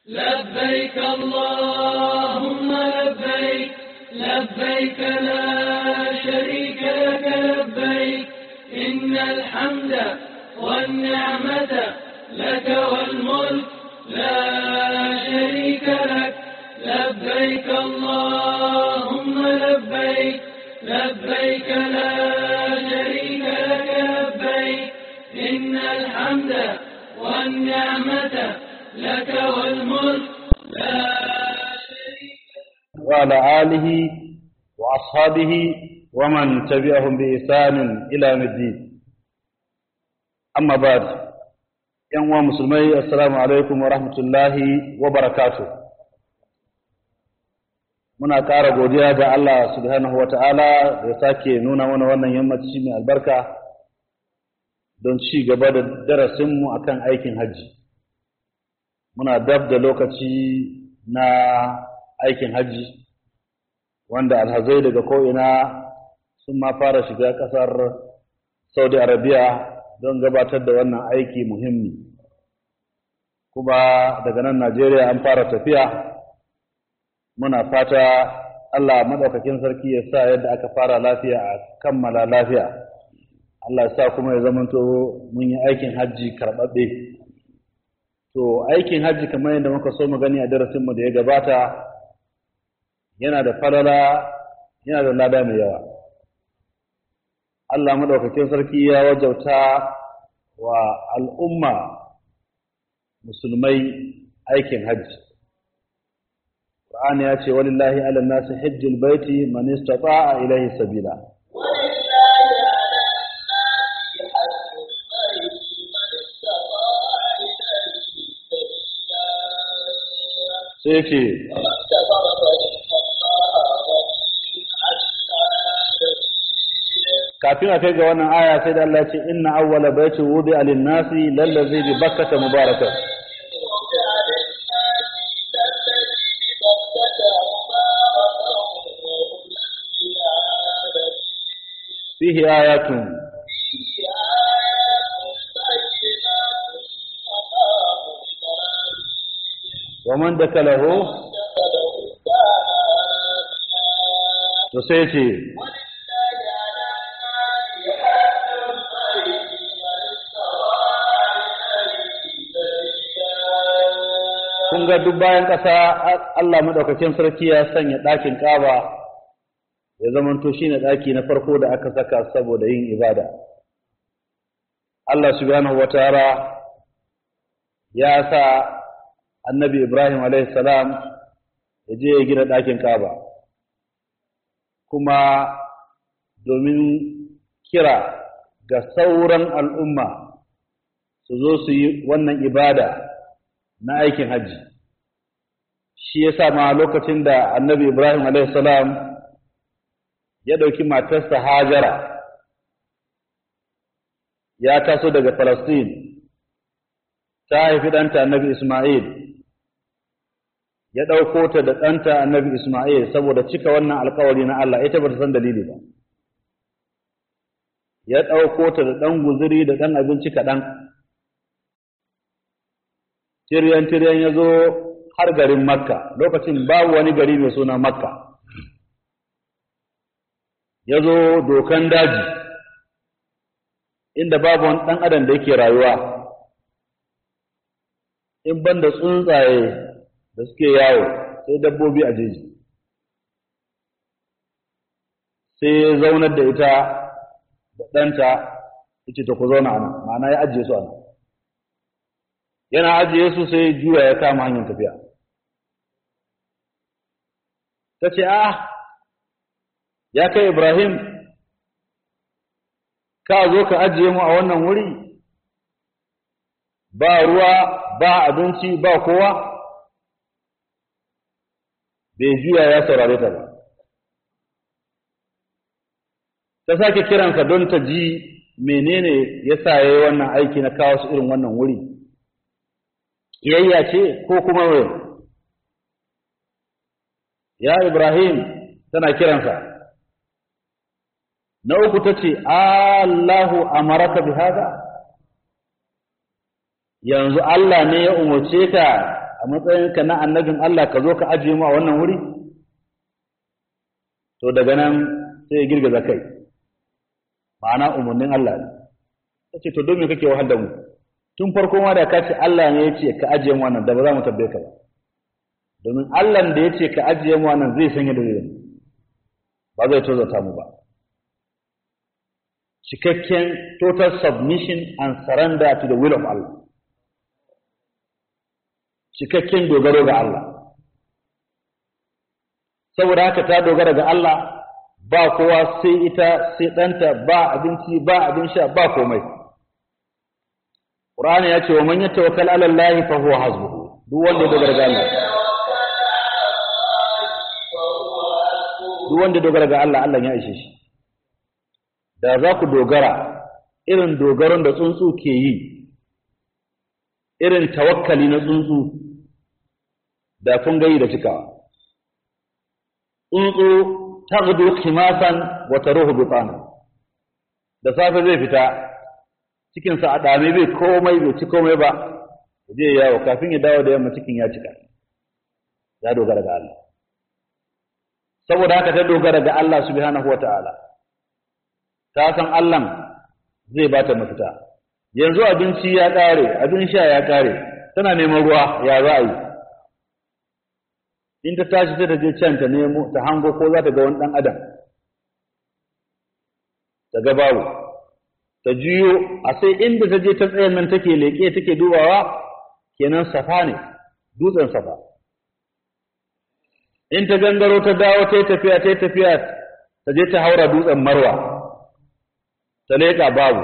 لبيك اللهم لبيك لبيك لا شريك لك لبيك إن الحمد والنعمة لك والملك لا شريك لك لبيك اللهم لبيك لبيك لا شريك لك لبيك إن الحمد والنعمة لك والملك لا شريك وعلى آله وأصحابه ومن تبعهم بإحسان إلى يوم الدين أما بعد ‘yan musulmai assalamu alaikum wa rahmatullahi wa barakatu muna ƙara godiya ga Allah subhanahu wa ta'ala da ya sake nuna mana wannan yammaci mai albarka don ci gaba da darasinmu akan aikin hajji muna dab da lokaci na aikin hajji wanda alhazai daga ko'ina sun ma fara shiga ƙasar saudi arabiya don gabatar da wannan aiki muhimmi kuma daga nan najeriya an fara tafiya muna fata allah maɗaukakin sarki ya sa yadda aka fara lafiya a kammala lafiya allah ya sa kuma ya zamanto mun yi aikin hajji karɓaɓɓe to aikin hajji kamar yadda muka so mu gani a darasinmu da ya gabata yana da falala yana da lada mai yawa Allah maɗaukakin sarki ya wajauta wa al'umma musulmai aikin hajji. Ƙur'ani ya ce, Walillahi ala nasi hajjil baiti man istata'a ilaihi sabila. Sai ce, kafin a kai ga wannan aya sai da Allah ce inna awwala baiti wudi alin nasi lallazi bi bakkata mubarakan fihi ayatun wa man dakalahu to sai ce kun ga duk bayan ƙasa Allah maɗaukakin sarki ya sanya ɗakin ƙaba ya zamanto shi ne ɗaki na farko da aka saka saboda yin ibada. Allah subhanahu wa ta'ala ya sa annabi Ibrahim salam ya je ya gina ɗakin ƙaba kuma domin kira ga sauran al'umma su zo su yi wannan ibada na aikin hajji shi ya sa ma lokacin da annabi ibrahim salam ya ɗauki matarsa hajara ya taso daga falastin ta haifi ɗanta annabi ismail ya ɗauko ta da ɗanta annabi ismail saboda cika wannan alkawari na allah ita ba ta san dalili ba ya ɗauko ta da ɗan guziri da ɗan abinci kaɗan tiryan-tiryan ya zo har garin makka lokacin babu wani gari mai suna makka ya zo dokan daji inda babu wani ɗan adam da yake rayuwa in ban da tsuntsaye da suke yawo sai dabbobi a jeji sai ya zaunar da ita da ɗanta ita ta ku zauna a nan ma'ana ya ajiye su a nan yana ajiye su sai juya ya kama hanyar tafiya ta ce ah ya kai ibrahim ka zo ka ajiye mu a wannan wuri ba ruwa ba abinci ba kowa bai juya ya saurare ta ba ta sake kiransa don ta ji menene ya sa ya yi wannan aiki na kawo su irin wannan wuri kiyayya ce ko kuma wai ya ibrahim tana kiransa na uku ta ce allahu amaraka bi hada yanzu allah ne ya umarce ka a matsayinka na annabin Allah ka zo ka ajiye mu a wannan wuri to daga nan sai ya girgiza kai ma'ana umarnin Allah ne ta ce to don me kake wahal da mu tun farko ma da ka ce Allah ne ya ce ka ajiye mu wannan da ba za mu tabbe ka ba domin Allah da ya ce ka ajiye mu wannan zai sanya da zai ba zai tozata mu ba cikakken total submission and surrender to the will of Allah cikakken dogaro ga Allah saboda haka ta dogara ga Allah ba kowa sai ita sai ɗanta ba abinci ba abin sha ba komai Qur'ani ya ce wa man yatawakkal 'ala Allah fa huwa hasbuhu duk wanda ya dogara ga Allah duk wanda ya dogara ga Allah Allah ya ishe shi da za ku dogara irin dogaron da tsuntsu ke yi irin tawakkali na tsuntsu da kun gayi da cikawa tsuntsu taghdu khimasan wa taruhu bitana da safe zai fita cikin sa a dame bai komai bai ci komai ba zai yawo kafin ya dawo da yamma cikin ya cika ya dogara ga Allah saboda haka ta dogara ga Allah subhanahu wataala ta san Allah zai bata mafita yanzu abinci ya kare abin sha ya kare tana neman ruwa ya za a yi in ta tashi ta je can ta nemo ta hango ko za ta ga wani ɗan adam ta ga babu ta juyo a sai inda ta je ta tsayen nan take leƙe take dubawa kenan safa ne dutsen safa in ta gangaro ta dawo ta yi tafiya ta yi tafiya ta je ta haura dutsen marwa ta leƙa babu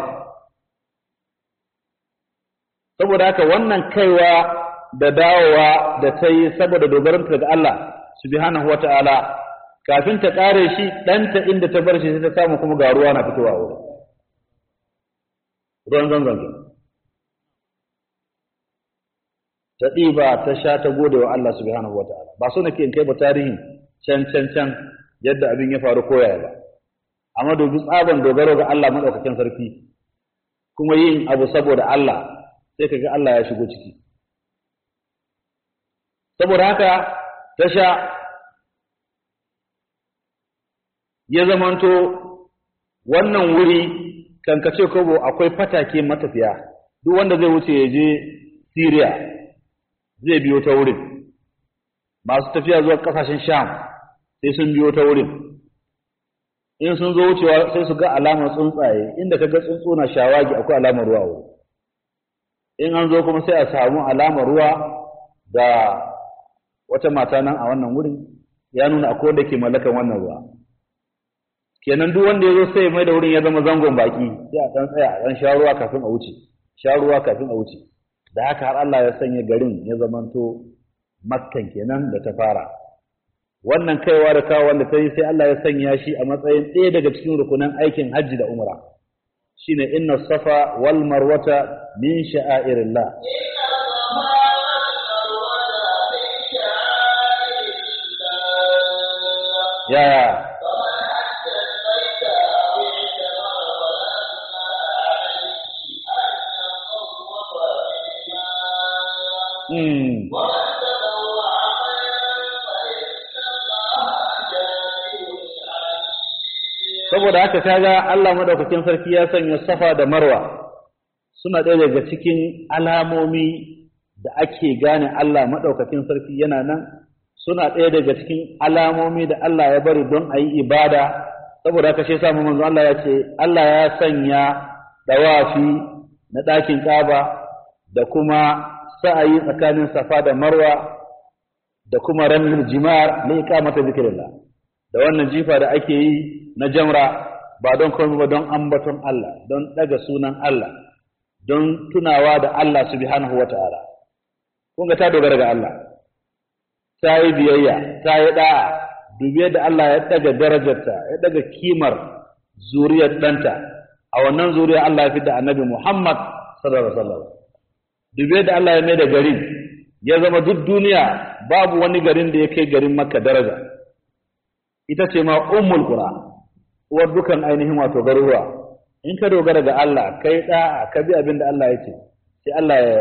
saboda haka wannan kaiwa da dawowa da ta yi saboda dogaranta ga Allah subhanahu wa ta'ala kafin ta ƙare shi ɗanta inda ta bar shi sai ta samu kuma ga ruwa na fitowa wurin ruwan zanzan ke ta ɗiba ta sha ta gode wa Allah subhanahu wa ta'ala ba so nake in kai ba tarihin can can can yadda abin ya faru koya ba amma dubi tsaban dogaro ga Allah madaukakin sarki kuma yin abu saboda Allah sai kaga Allah ya shigo ciki saboda haka ta sha ya zamanto wannan wuri kankace kobo akwai fatake matafiya duk wanda zai wuce ya je Syria zai biyo ta wurin masu tafiya zuwa kasashen Sham sai sun biyo ta wurin in sun zo wucewa sai su ga alamar tsuntsaye inda ka ga tsuntsu na shawagi akwai alamar ruwa wuri in an zo kuma sai a samu alamar ruwa da wata mata nan a wannan wurin ya nuna akwai wanda ke mallakan wannan ruwa kenan duk wanda ya zo sai mai da wurin ya zama zangon baki sai a dan tsaya a dan sha ruwa kafin a wuce sha ruwa kafin a wuce da haka har Allah ya sanya garin ya zamanto makkan kenan da ta fara wannan kaiwa da kawo wanda ta yi sai Allah ya sanya shi a matsayin ɗaya daga cikin rukunan aikin hajji da umra shine inna safa wal marwata min sha'airillah yaya Hmm. saboda haka kaga Allah madaukakin sarki ya sanya safa da marwa suna ɗaya daga cikin alamomi da ake gane Allah madaukakin sarki yana nan suna ɗaya daga cikin alamomi da Allah ya bari don a yi ibada saboda haka shi samu manzo Allah ya ce Allah ya sanya dawafi na ɗakin ƙaba da kuma sa'ayi tsakanin safa da marwa da kuma ranar jimar na iqamata zikrillah da wannan jifa da ake yi na jamra ba don komai ba don ambaton Allah don daga sunan Allah don tunawa da Allah subhanahu wa ta'ala kun ga ta dogara ga Allah ta yi biyayya ta yi da'a dubi yadda Allah ya daga darajarta ya daga kimar zuriyar ɗanta a wannan zuriya Allah ya fi da annabi Muhammad sallallahu alaihi wasallam dubi yadda Allah ya mai da garin ya zama duk duniya babu wani garin da ya kai garin Makka daraja ita ce ma ummul qura uwar dukan ainihin wato garuruwa in ka dogara ga Allah kai da ka bi abin da Allah ya ce sai Allah ya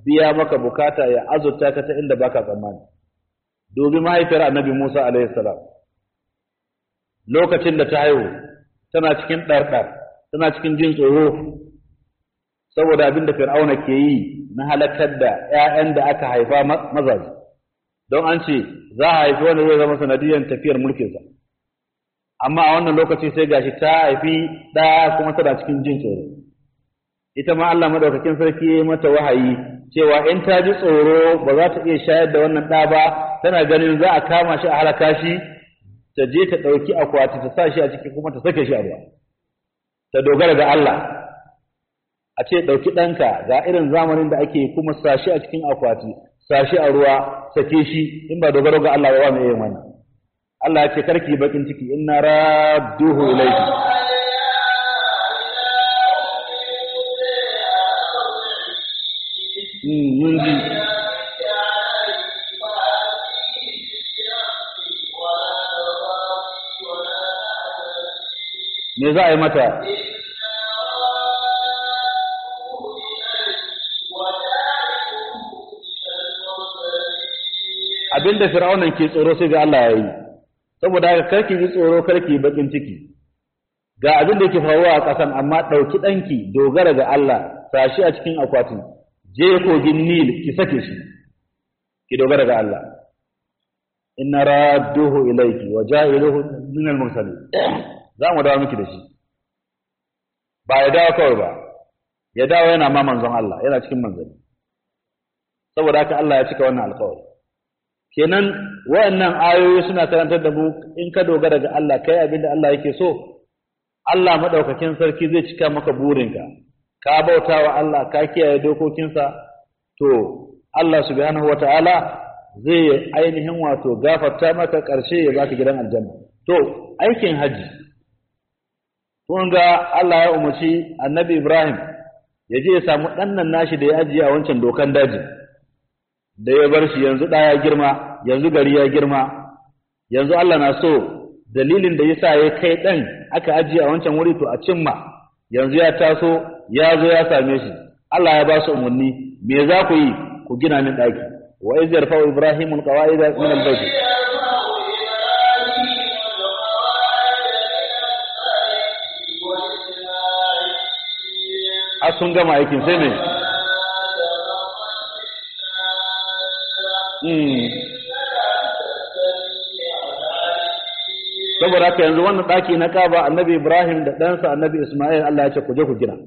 biya maka bukata ya azurta ka ta inda baka tsammani dubi mahaifiyar annabi Musa alaihi salam lokacin da ta haihu tana cikin ɗarɗar tana cikin jin tsoro saboda abin da fir'auna ke yi na halakar da 'ya'yan da aka haifa mazaje don an ce za a haifi wanda zai zama sanadiyar tafiyar mulkinsa amma a wannan lokaci sai gashi ta haifi ɗaya kuma tana cikin jin tsoro ita ma Allah madaukakin sarki ya mata wahayi cewa in ta ji tsoro ba za ta iya shayar da wannan ɗa ba tana ganin za a kama shi a halaka shi ta je ta ɗauki akwati ta sa shi a ciki kuma ta sake shi a ruwa ta dogara ga Allah a ce ɗauki ɗanka ga irin zamanin da ake kuma sa shi a cikin akwati sa shi a ruwa sake shi in ba dogaro ga Allah ba mai yin wannan Allah ya ce karki bakin ciki inna radduhu ilayki mun ji me za a yi mata abinda fir'aunan ke tsoro sai ga Allah ya yi saboda haka karki ji tsoro karki bakin ciki ga abin da yake faruwa a ƙasan amma ɗauki ɗanki dogara ga Allah sashi a cikin akwatin je kogin Nil ki sake shi ki dogara ga Allah inna radduhu ilayki wa ja'iluhu min al-mursalin za mu dawo miki da shi ba ya dawo kawai ba ya dawo yana ma manzon Allah yana cikin manzanni saboda haka Allah ya cika wannan alƙawari kenan wayannan ayoyi suna karantar da mu in ka dogara ga Allah kai abin da Allah yake so Allah madaukakin sarki zai cika maka burinka ka bauta wa Allah ka kiyaye dokokinsa to Allah subhanahu wata'ala zai ainihin wato gafarta maka ƙarshe ya baka gidan aljanna to aikin haji kun ga Allah ya umarci annabi Ibrahim ya je ya samu ɗannan nashi da ya ajiye a wancan dokan daji da ya bar shi yanzu ɗaya girma yanzu gari ya girma yanzu Allah na so dalilin da yasa ya kai ɗan aka ajiye a wancan wuri to a cimma yanzu ya taso ya zo ya same shi Allah ya ba su umarni me za ku yi ku gina min ɗaki wa iz yarfa'u ibrahimu alqawaida min albayt a sun gama aikin sai me saboda haka yanzu wannan ɗaki na kaba annabi ibrahim da ɗansa annabi ismail allah ya ce ku je ku gina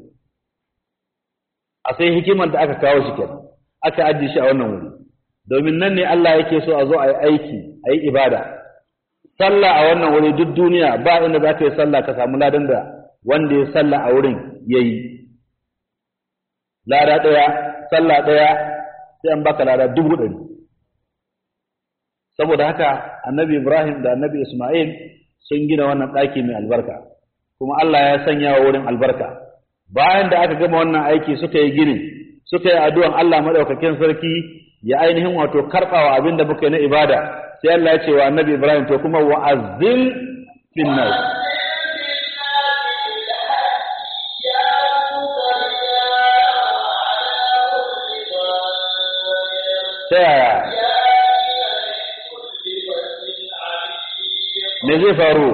a sai hikimar da aka kawo shi kenan aka ajiye shi a wannan wuri domin nan ne allah yake so a zo a yi aiki a yi ibada sallah a wannan wuri duk duniya ba inda za ka yi sallah ka samu ladan da wanda ya sallah a wurin ya yi lada ɗaya sallah ɗaya sai an baka lada dubu ɗari saboda haka annabi ibrahim da annabi ismail sun gina wannan ɗaki mai albarka kuma Allah ya sanya wa wurin albarka bayan da aka gama wannan aiki suka yi gini suka yi addu'an Allah madaukakin sarki ya ainihin wato karɓawa abin da muka yi na ibada sai Allah ya ce wa annabi Ibrahim to kuma wa'azzin fin nas ta yaya me zai faru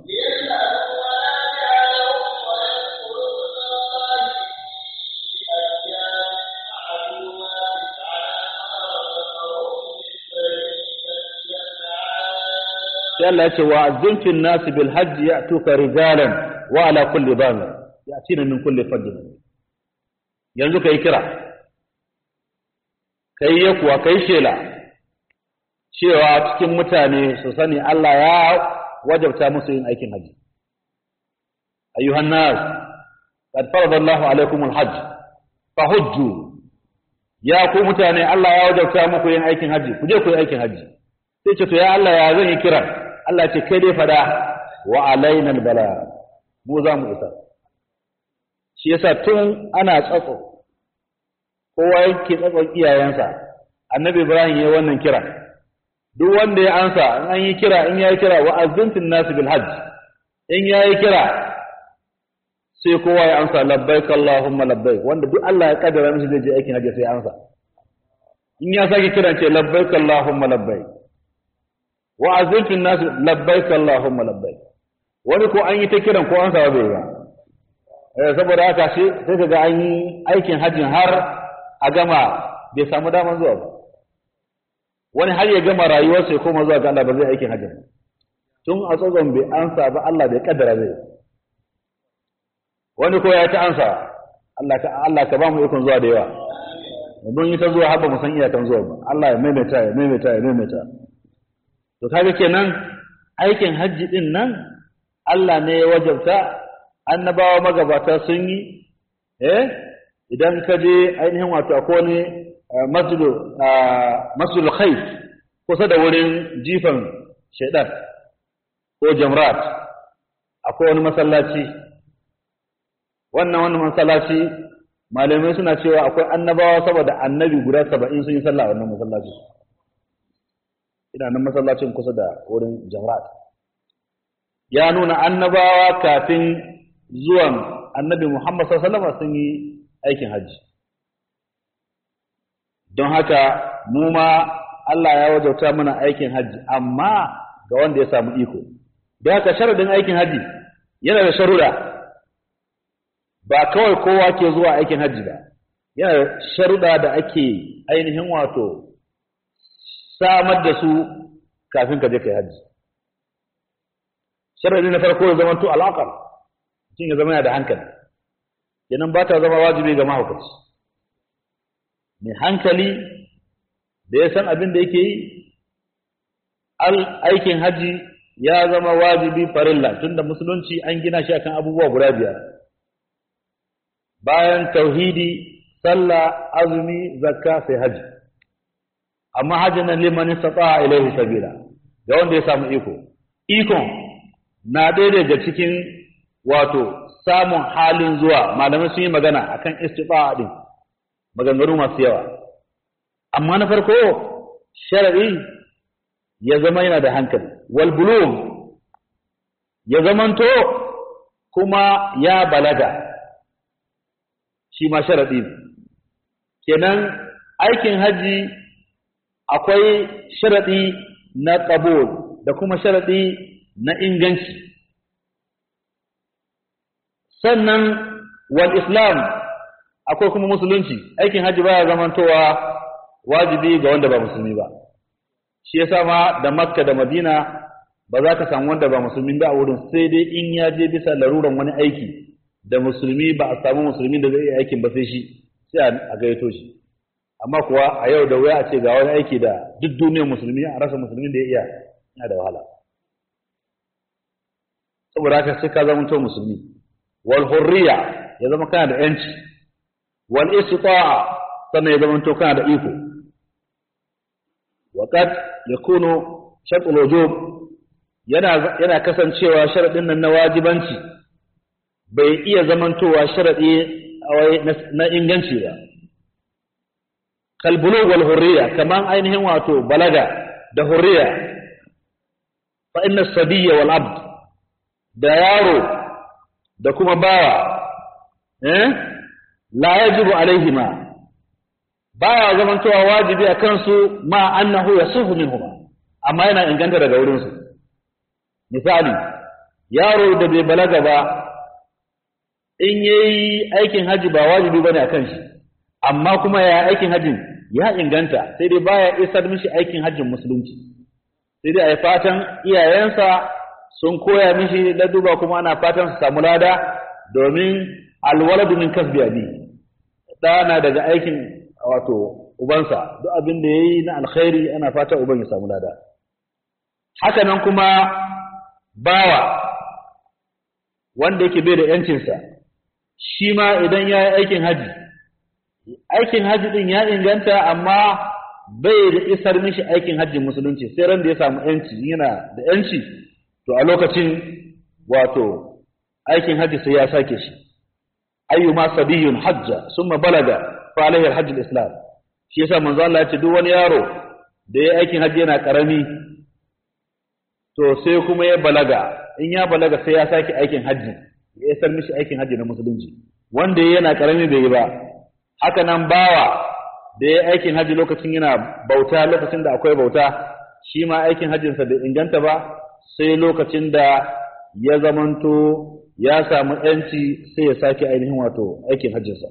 sai Allah ya ce wa azzimfin nasi bil hajji ya'tuka rijalan wa ala kulli bamir ya'tina min kulli fajjin yanzu kai kira kai ya kuwa kai shela cewa cikin mutane su sani Allah ya wajabta musu yin aikin haji ayyuhan nas qad farada Allahu alaikum al-hajj fahujju ya ku mutane Allah ya wajabta muku yin aikin haji ku je ku yi aikin haji sai ce to ya Allah ya zan yi kiran Allah ce kai dai fada wa alaina al-bala mu za mu isa shi yasa tun ana tsatso kowa yake tsatson iyayensa annabi Ibrahim ya wannan kira duk wanda ya ansa in an yi kira in yayi kira wa azzantin nas bil hajj in yayi kira sai kowa ya ansa labbaik allahumma labbaik wanda duk Allah ya kaddara mishi zai je aikin hajji sai ya ansa in ya sake kiran ce labbaik Allahumma labbaik wa azin fi nas labbaik Allahumma labbaik wani ko an yi ta kiran ko an sawa bai ba eh saboda haka shi sai kaga an yi aikin hajjin har a gama bai samu daman zuwa ba wani har ya gama rayuwarsa ya koma zuwa ga Allah ba zai aikin hajjin ba tun a tsogon bai ansa ba Allah bai kaddara zai wani ko ya ta ansa Allah ka Allah ka ba mu ikon zuwa da yawa mun yi ta zuwa har ba mu san iyakan zuwa ba Allah ya maimaita ya maimaita ya maimaita to kaga kenan aikin hajji din nan Allah ne ya wajabta annabawa magabata sun yi eh idan ka je ainihin wato akwai wani masjidu masjidul khayf kusa da wurin jifan shaidan ko jamrat akwai wani masallaci wannan wani masallaci malamai suna cewa akwai annabawa saboda annabi guda saba'in sun yi sallah a wannan masallaci ina nan masallacin kusa da wurin jamrat ya nuna annabawa kafin zuwan annabi muhammad sallallahu sun yi aikin hajji don haka mu ma Allah ya wajauta mana aikin hajji amma ga wanda ya samu iko da haka sharadin aikin hajji yana da sharuda ba kawai kowa ke zuwa aikin hajji ba yana da sharuda da ake ainihin wato samar da su kafin ka je kai hajji sharadi na farko ya zama to alaƙar mutum ya zama yana da hankali kenan ba ta zama wajibi ga mahaukaci mai hankali da ya san abin da yake yi aikin hajji ya zama wajibi farilla tunda musulunci an gina shi akan abubuwa guda biyar bayan tauhidi sallah azumi zakka sai hajji amma hajji nan liman istata ilaihi sabila ga wanda ya samu iko ikon na ɗaya daga cikin wato samun halin zuwa malamai sun yi magana akan istita'a din maganganu masu yawa amma na farko shar'i ya zama yana da hankali wal bulugh ya zamanto kuma ya balaga shi ma sharadi kenan aikin haji akwai sharadi na qabul da kuma sharadi na inganci sannan wal islam akwai kuma musulunci aikin haji baya zamantowa wajibi ga wanda ba musulmi ba shi yasa ma da makka da madina ba za ka samu wanda ba musulmi ba a wurin sai dai in ya je bisa laruran wani aiki da musulmi ba a samu musulmi da zai iya aikin ba sai shi sai a gayyato shi amma kuwa a yau da wuya a ce ga wani aiki da duk duniyar musulmi a rasa musulmin da ya iya yana da wahala saboda haka sai ka zama to musulmi wal hurriya ya zama kana da yanci wal istita'a sannan ya zama to kana da iko وقد يكون شرط الوجوب yana yana kasancewa sharadin nan na wajibanci bai iya zamantowa sharadi na inganci ba kal bulugh wal hurriya kaman ainihin wato balaga da hurriya fa inna sabiyya wal abd da yaro da kuma bawa eh la yajibu alaihima baya zamantowa wajibi a kansu ma annahu yasuhu minhuma amma yana inganta daga wurin su misali yaro da bai balaga ba in yayi aikin haji ba wajibi bane akan shi amma kuma ya aikin hajin ya inganta sai dai baya isar mishi aikin hajjin musulunci sai dai ai fatan iyayensa sun koya mishi laduba kuma ana fatan su samu lada domin alwaladu min kasbi abi ɗana daga aikin wato ubansa duk abin da yayi na alkhairi ana fata uban ya samu lada haka nan kuma bawa wanda yake bai da yancinsa shi ma idan ya yi aikin haji aikin haji din ya inganta amma bai da isar mishi aikin hajjin musulunci sai ran da ya samu yanci yana da yanci to a lokacin wato aikin haji sai ya sake shi ayyuma sabiyun hajja summa balaga fa alaihi alhajj alislam shi yasa manzo Allah ya ce duk wani yaro da ya aikin haji yana karami to sai kuma ya balaga in ya balaga sai ya sake aikin haji ya isar mishi aikin haji na musulunci wanda yana karami bai yi ba haka nan bawa da ya aikin haji lokacin yana bauta lokacin da akwai bauta shi ma aikin hajjinsa bai inganta ba sai lokacin da ya zamanto ya samu ‘yanci sai ya sake ainihin wato aikin hajjinsa.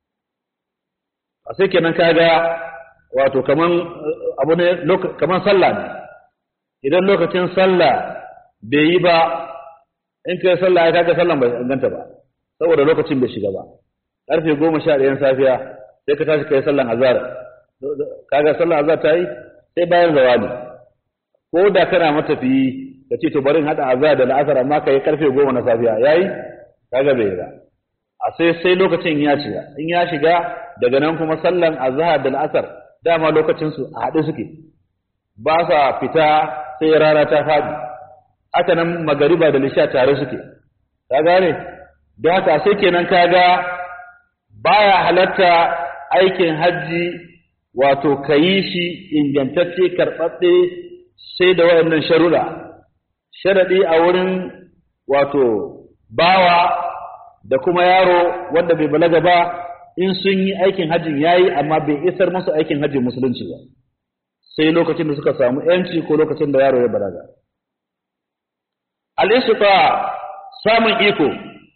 A sai kenan kaga wato kaman abu ne kaman sallah ne, idan lokacin sallah bai yi ba, in kai sallah ya kaga sallan bai inganta ba, saboda lokacin bai shiga ba. Ƙarfe goma sha ɗayan safiya sai ka tashi kai sallan azhar, kaga sallan azhar ta yi sai bayan zawali. Ko da kana matafiyi ka ce to bari in haɗa azhar da la'asar amma ka yi karfe goma na safiya yayi kaga bai ba a sai sai lokacin ya shiga in ya shiga daga nan kuma sallan azhar da la'asar dama lokacin su a haɗe suke ba sa fita sai rana ta faɗi haka nan magariba da lisha tare suke ka gane don haka sai kenan kaga baya halatta aikin hajji wato ka yi shi ingantacce karɓaɓɓe sai da waɗannan sharuɗa sharaɗi a wurin wato bawa da kuma yaro wanda bai balaga ba in sun yi aikin hajjin yayi amma bai isar musu aikin hajjin musulunci ba sai lokacin da suka samu yanci ko lokacin da yaro ya balaga al-istifa samun iko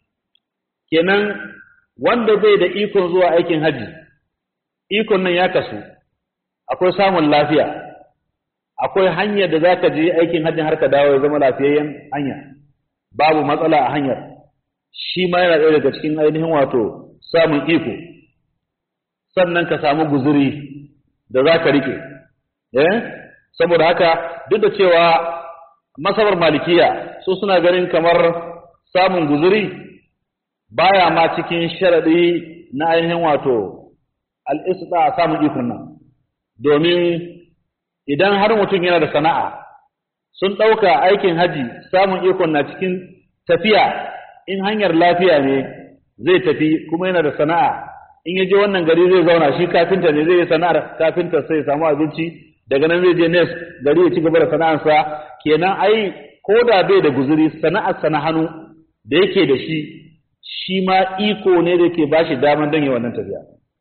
kenan wanda bai da ikon zuwa aikin hajji ikon nan ya kasu akwai samun lafiya akwai hanyar da zaka je aikin hajjin har ka dawo ya zama lafiyayyen hanya babu matsala a hanyar shi ma yana ɗaya daga cikin ainihin wato samun iko sannan ka samu guzuri da za ka riƙe eh saboda haka duk da cewa masabar malikiya su suna ganin kamar samun guzuri baya ma cikin sharaɗi na ainihin wato al'isda samun ikon nan domin idan har mutum yana da sana'a sun ɗauka aikin haji samun ikon na cikin tafiya in hanyar lafiya ne zai tafi kuma yana da sana'a in ya je wannan gari zai zauna shi kafinta ne zai yi sana'ar kafinta sai ya samu abinci daga nan zai je nes gari ya ci gaba da sana'arsa kenan ai ko da bai da guzuri sana'arsa na hannu da yake da shi shi ma iko ne da ke ba shi daman don yi wannan tafiya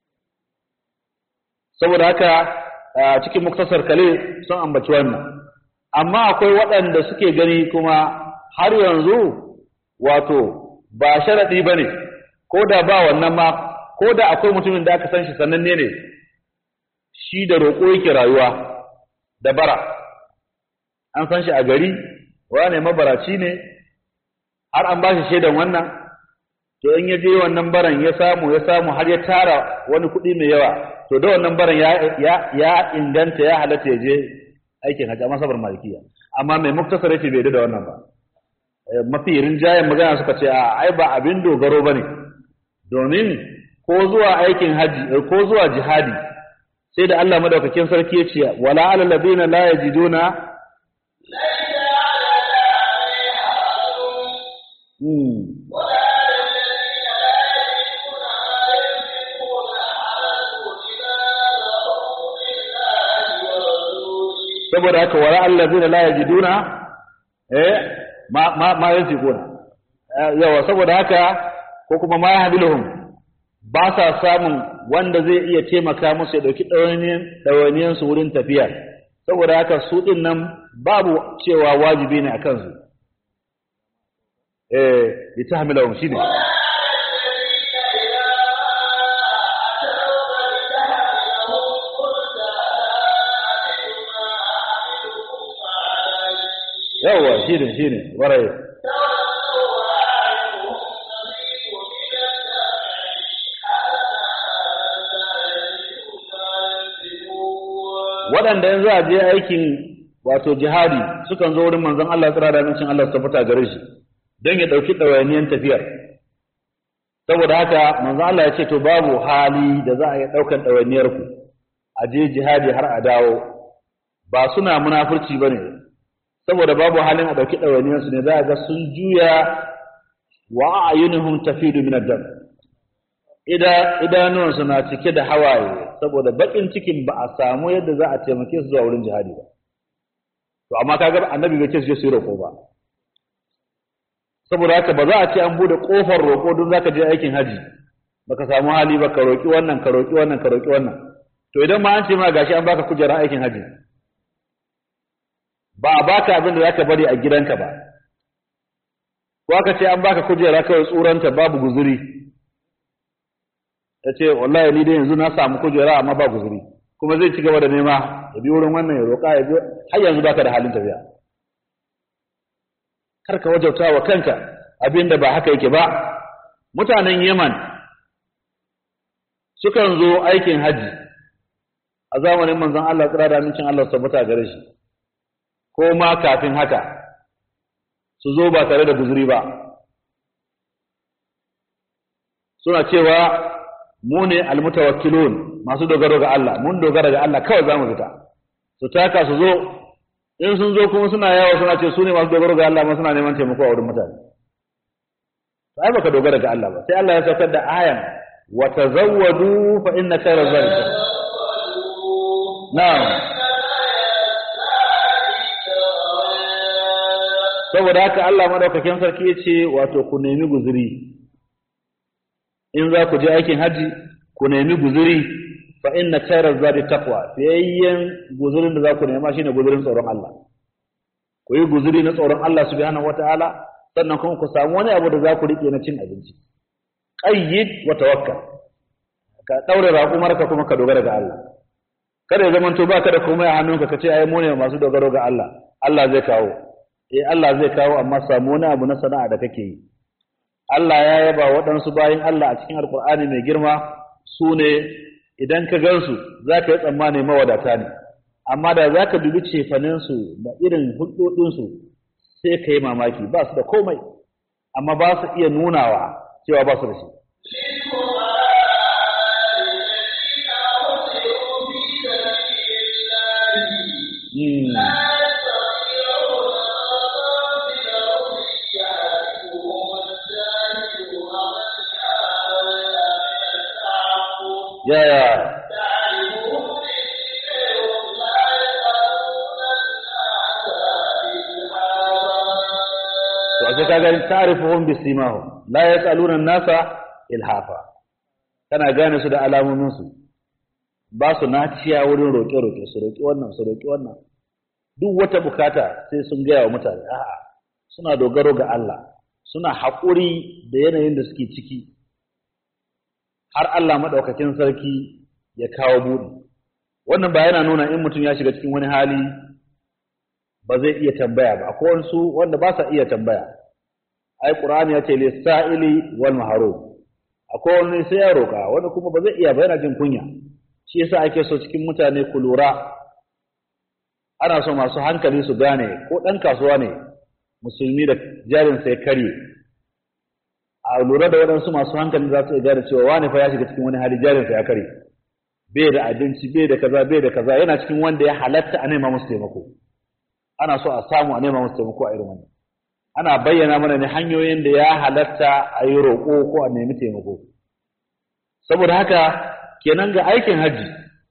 saboda haka a cikin muktasar kale sun ambaci wannan amma akwai waɗanda suke gani kuma har yanzu wato ba sharaɗi ba ne ko da ba wannan ma ko da akwai mutumin da aka san shi sananne ne shi da roƙo yake rayuwa da bara an san shi a gari wane mabaraci ne har an ba shi shaidan wannan to in ya je wannan baran ya samu ya samu har ya tara wani kuɗi mai yawa to da wannan baran ya ya ya inganta ya halatta ya je aikin hajji amma sabar malikiya amma mai muktasar yace bai da wannan ba mafi rinjayen magana suka ce a ai ba abin dogaro bane domin ko zuwa aikin haji ko zuwa jihadi sai da Allah madaukakin sarki ya ce wala alal ladina la yajiduna saboda haka wala allazina la yajiduna eh ma ma ma yanfiquna yawa saboda haka ko kuma ma yahdiluhum ba sa samun wanda zai iya taimaka musu ya dauki dawaniyan dawaniyan su wurin tafiya saboda haka su din nan babu cewa wajibi ne akan su eh litahmilahum shine yawwa shi ne shi ne warai waɗanda yanzu a je aikin wato jihadi sukan zo wurin manzon Allah tsira da amincin Allah su fita gare shi don ya ɗauki ɗawainiyan tafiyar saboda haka manzon Allah ya ce to babu hali da za a yi ɗaukan ɗawainiyar ku a je jihadi har a dawo ba suna munafurci ba ne saboda babu halin a ɗauki ɗawainiyarsu ne za a ga sun juya wa ayyunuhum tafidu min ad-dam ida idanuwansu na cike da hawaye saboda bakin cikin ba a samu yadda za a taimake su zuwa wurin jihadi ba to amma kaga annabi bai ce su je su yi roƙo ba saboda haka ba za a ce an bude kofar roƙo don zaka je aikin haji baka samu hali ba ka roƙi wannan ka roƙi wannan ka roƙi wannan to idan ma an ce ma gashi an baka kujerar aikin haji ba a baka abin da zaka bari a gidanka ba ko aka ce an baka kujera kawai tsuranta babu guzuri ya ce wallahi ni dai yanzu na samu kujera amma ba guzuri kuma zai ci gaba da nema ya bi wurin wannan ya roƙa ya bi har yanzu baka da halin tafiya kar ka wajauta wa kanka abin da ba haka yake ba mutanen Yaman sukan zo aikin haji a zamanin manzon Allah tsira da amincin Allah tabbata gare shi ko ma kafin haka su zo ba tare da guzuri ba suna cewa mu ne almutawakkilun masu dogaro ga Allah mun dogara ga Allah kawai zamu fita su taka su zo in sun zo kuma suna yawo suna ce su ne masu dogaro ga Allah ma suna neman taimako a wurin mutane sai baka dogara ga Allah ba sai Allah ya saukar da ayan wa tazawwadu fa inna khayra zalika na'am saboda haka Allah madaukakin sarki ya ce wato ku nemi guzuri in za ku je aikin haji ku nemi guzuri fa inna khayra zadi taqwa fiyayyen guzurin da za ku nema shine guzurin tsoron Allah ku yi guzuri na tsoron Allah subhanahu wataala sannan kuma ku samu wani abu da za ku rike na cin abinci qayyid wa tawakkal ka daure raƙumarka kuma ka dogara ga Allah kada ya zamanto baka da komai a hannunka ka ce ai mu ne masu dogaro ga Allah Allah zai kawo eh Allah zai kawo amma samu wani abu na sana'a da kake yi Allah ya yaba waɗansu bayan Allah a cikin Alƙur'ani mai girma su ne idan ka gansu za ka yi tsammani mawadata ne amma da za ka dubi cefaninsu da irin hulɗoɗinsu sai ka yi mamaki ba su da komai amma ba su iya nunawa cewa ba su da shi Hmm. yaya to a ka gani ta'rifuhum bisimahum la yas'aluna an-nasa ilhafa kana gane su da alamomin su ba su naciya wurin roƙe roƙe su roƙi wannan su roƙi wannan duk wata bukata sai sun gaya wa mutane a'a suna dogaro ga Allah suna haƙuri da yanayin da suke ciki har Allah maɗaukakin sarki ya kawo buɗi. Wannan ba yana nuna in mutum ya shiga cikin wani hali ba zai iya tambaya ba, akwai wasu wanda ba sa iya tambaya. Ai, Ƙur'ani ya ce, lissa'ili wal maharo. Akwai wani sai ya roƙa, wani kuma ba zai iya ba yana jin kunya. Shi yasa ake so cikin mutane ku lura. Ana so masu hankali su gane ko ɗan kasuwa ne musulmi da jarinsa ya karye. a lura da waɗansu masu hankali za su iya gane cewa wani fa ya shiga cikin wani hali jarinsa ya kare bai da abinci bai da kaza bai da kaza yana cikin wanda ya halatta a nema musu taimako ana so a samu a nema musu taimako a irin wannan ana bayyana mana ne hanyoyin da ya halatta a yi roƙo ko a nemi taimako saboda haka kenan ga aikin hajji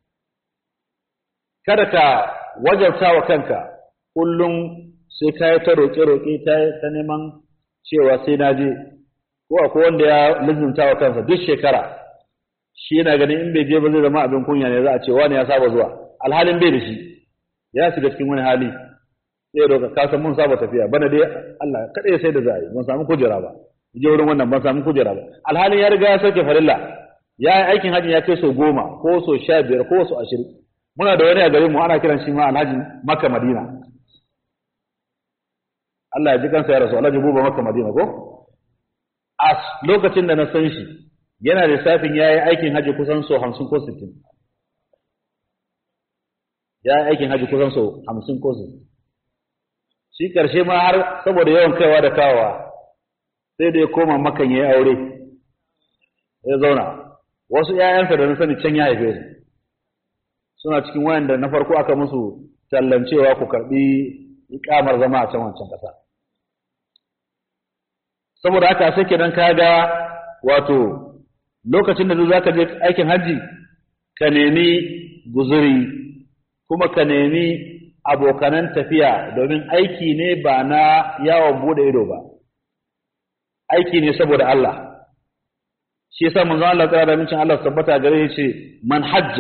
kada ka wajabta wa kanka kullum sai ka yi ta roƙe-roƙe ta neman cewa sai na je ko akwai wanda ya lizinta wa kansa duk shekara shi yana ganin in bai je ba zai zama abin kunya ne za a ce wani ya saba zuwa alhalin bai da shi ya shiga cikin wani hali sai roka ka san mun saba tafiya bana dai Allah kada ya sai da zai ban samu kujera ba je wurin wannan ban samu kujera ba alhalin ya riga ya sauke farilla ya yi aikin hajji ya kai so goma ko so sha biyar ko so ashirin muna da wani a garin mu ana kiran shi ma alhaji makka madina Allah ya ji kansa ya rasu alhaji buba makka madina ko a lokacin da na san shi yana lissafin ya yi aikin haji kusan so hamsin ko sittin ya yi aikin haji kusan so hamsin ko sittin shi ƙarshe ma har saboda yawan kaiwa da kawowa sai da ya koma makan ya yi aure ya zauna wasu ‘ya'yansa da na sani can ya haife su suna cikin wayanda na farko aka musu tallancewa ku karɓi ikamar zama a can wancan ƙasa saboda haka sai kenan ka ga wato lokacin da za ka je aikin hajji ka nemi guzuri kuma ka nemi abokanan tafiya domin aiki ne ba na yawon bude ido ba aiki ne saboda Allah shi yasa manzon Allah tsara da mincin Allah tabbata gare shi ce man hajja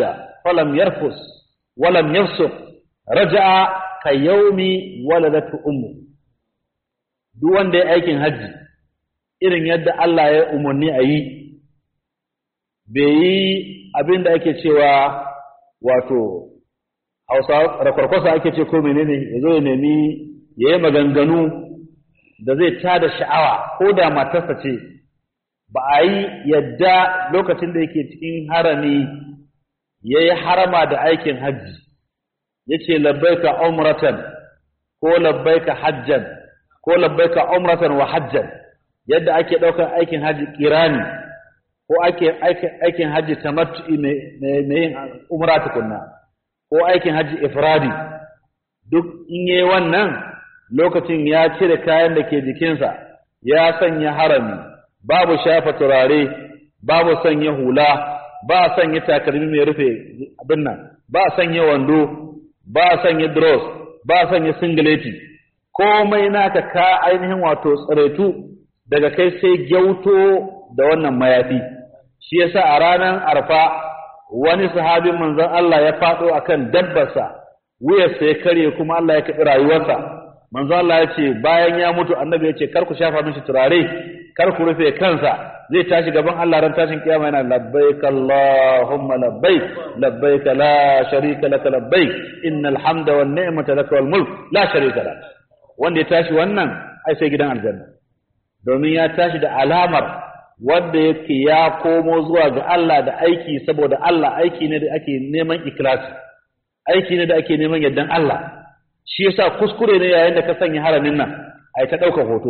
falam yarfus walam yafsuq raja'a ka yaumi waladatu ummu duk wanda ya aikin hajji irin yadda Allah ya umarni a yi bai yi abin da ake cewa wato hausa rakwarkwasa ake ce ko menene ya zo ya nemi ya yi maganganu da zai tada sha'awa ko da matarsa ce ba a yi yadda lokacin da yake cikin harami ya yi harama da aikin hajji ya ce labbaika umratan ko labbaika hajjan ko labbaika umratan wa hajjan yadda ake ɗaukar aikin hajji kirani ko ake aikin hajji tamattu'i mai yin umra tukunna ko aikin hajji ifradi duk in yi wannan lokacin ya cire kayan da ke jikinsa ya sanya harami babu shafa turare babu sanya hula ba sanya takalmi mai rufe abin nan ba sanya wando ba sanya dross ba sanya singileti komai naka ka ainihin wato tsiraitu daga kai sai gyauto da wannan mayafi shi yasa a ranar arfa wani sahabin manzon Allah ya faɗo akan dabbarsa wuyarsa ya karye kuma Allah ya kaɗi rayuwarsa manzon Allah ya ce bayan ya mutu annabi ya ce kar ku shafa mishi turare kar ku rufe kansa zai tashi gaban Allah ran tashin kiyama yana labbaik Allahumma labbaik labbaik la sharika laka labbaik innal hamda wan ni'mata laka wal mulk la sharika lak wanda ya tashi wannan ai sai gidan aljanna domin ya tashi da alamar wanda yake ya komo zuwa ga Allah da aiki saboda Allah aiki ne da ake neman ikhlasi aiki ne da ake neman yardan Allah shi yasa kuskure ne yayin da ka sanya haramin nan ai ta ɗaukar hoto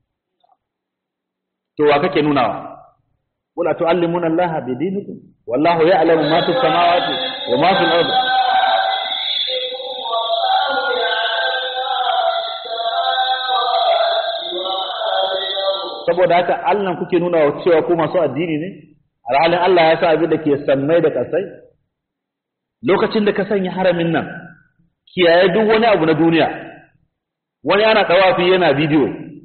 to wa kake nunawa wala tu'allimuna Allah bi dinikum wallahu ya'lamu ma fis samawati wa ma fil ardi saboda haka Allah kuke nuna wa cewa ku masu addini ne alhalin Allah ya sa abin da ke sammai da kasai lokacin da ka sanya haramin nan kiyaye duk wani abu na duniya wani ana tawafi yana bidiyo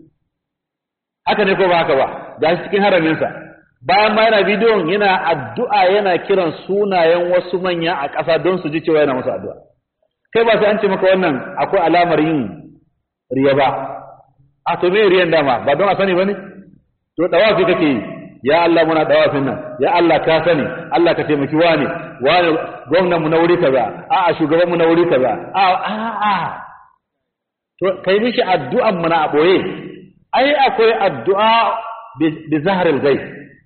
haka ne ko ba haka ba ga shi cikin haraminsa bayan ma yana bidiyon yana addu'a yana kiran sunayen wasu manya a ƙasa don su ji cewa yana musu addu'a kai ba sai an ce maka wannan akwai alamar yin riya ba a to me riyan dama ba don a sani ba ne to dawafi kake yi ya Allah muna dawafin nan ya Allah ka sani Allah ka taimaki wani wani gwamnan mu na wuri kaza a a shugaban mu na wuri kaza a a a to kai mishi addu'an mu na a boye ai akwai addu'a bi zahril ghaib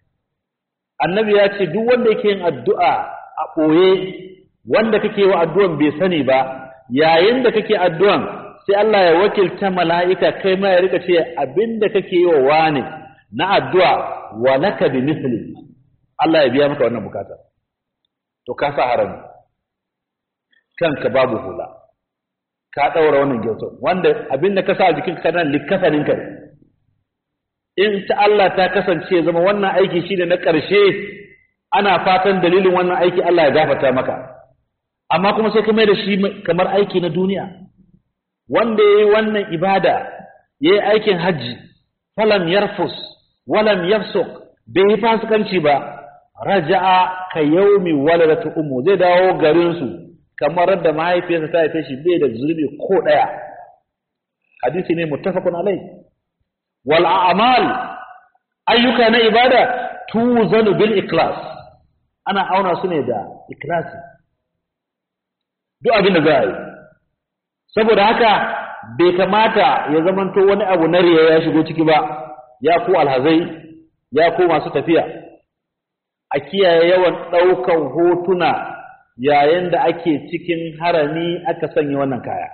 annabi ya ce duk wanda yake yin addu'a a boye wanda kake wa addu'an bai sani ba yayin da kake addu'an sai Allah ya wakilta mala'ika kai ma ya rika ce abinda kake yi wa wani na addu'a wa laka bi misli Allah ya biya maka wannan bukata to ka sa harami kanka babu hula ka daura wannan gyautar wanda abinda ka sa a jikin ka nan likafanin ka in ta Allah ta kasance zama wannan aiki shine na ƙarshe ana fatan dalilin wannan aiki Allah ya gafarta maka amma kuma sai ka mai da shi kamar aiki na duniya wanda ya yi wannan ibada ya yi aikin hajji falam yarfus walam yafsuk bai yi fasikanci ba raja'a ka yaumi waladatu ummu zai dawo garin su kamar da mahaifiyarsa ta haife shi bai da zurbi ko daya hadisi ne muttafaqun alai wal a'mal ayyuka na ibada tuzanu bil ikhlas ana auna su ne da ikhlasi duk abin da za a yi saboda haka bai kamata ya zamanto wani abu na riya ya shigo ciki ba ya ku alhazai ya ku masu tafiya a kiyaye yawan ɗaukan hotuna yayin da ake cikin harami aka sanya wannan kaya